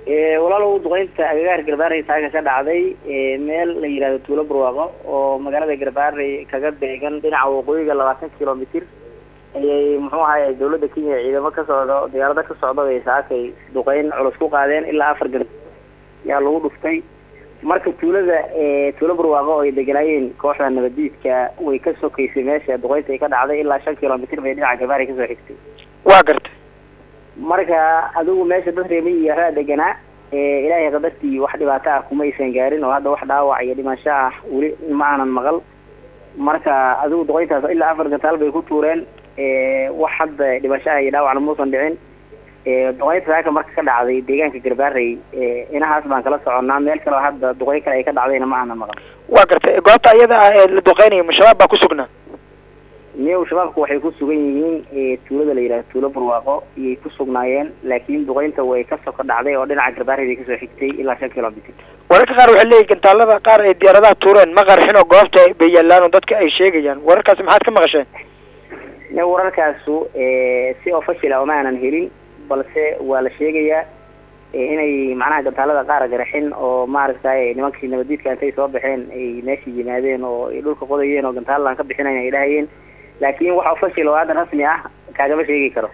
walaalow duqeynta agagaar garbaarey taaga ka dhacday meel la yihahdo tuulo barwaaqo oo magaalada garbaarey kaga beegan dhinaca waqooyiga labaatan kilomitr ayay muxuu ahay dawladda kenya ciidamo ka socdo diyaarado ka socda bay saakay duqeyn culus ku qaadeen ilaa afar gar yaa lagu dhuftay marka tuulada tuulo barwaaqo oo ay deganaayeen kooxda nabadiidka way ka sokaysay meesha duqeynta ay ka dhacday ilaa shan kilomitr bay dhinaca garbaarey kasoo xigtay waa gartay marka adigu meesha dad reemiyi yaraa deganaa ilaahay qadartii wax dhibaato ah kuma aysan gaarin oo hadda wax dhaawac iyo dhimasho ah weli ma aanan maqal marka adigu duqeyntaas ilaa afar gantaal bay ku tuureen wax hadda dhimasho ah iyo dhaawacna muusan dhicin duqeynta saaka marka ka dhacday deegaanka garbaarey inahaas baan kala soconnaa meel kaleo hadda duqeyn kale ay ka dhacdayna ma aanan maqal waa gartay goobta iyada ah ee la duqeynayo ma-shabaab baa ku sugnaa miyow shabaabku waxay ku sugan yihiin tuulada la yidhahdo tuulo barwaaqo iyay ku sugnaayeen laakiin duqeynta way ka soko dhacday oo dhinaca garbaarey bay kasoo xigtay ilaa shan kilomitr wararka qaar waxay leeyihin gantaalada qaar ay diyaaradaha tuureen ma qarxin oo goobta bay yaalaan oo dadka ay sheegayaan wararkaasi maxaad ka maqasheen wararkaasu si official uma aanan helin balse waa la sheegayaa inay macnaha gantaalada qaar garxin oo maaragtay nimankii nabadiidka intay soo baxeen ay meesha yimaadeen oo ay dhulka qodayeen oo gantaalaan ka bixinayn ay dhahayeen laakiin wax official oo hadda rasmi ah kaagama sheegi karo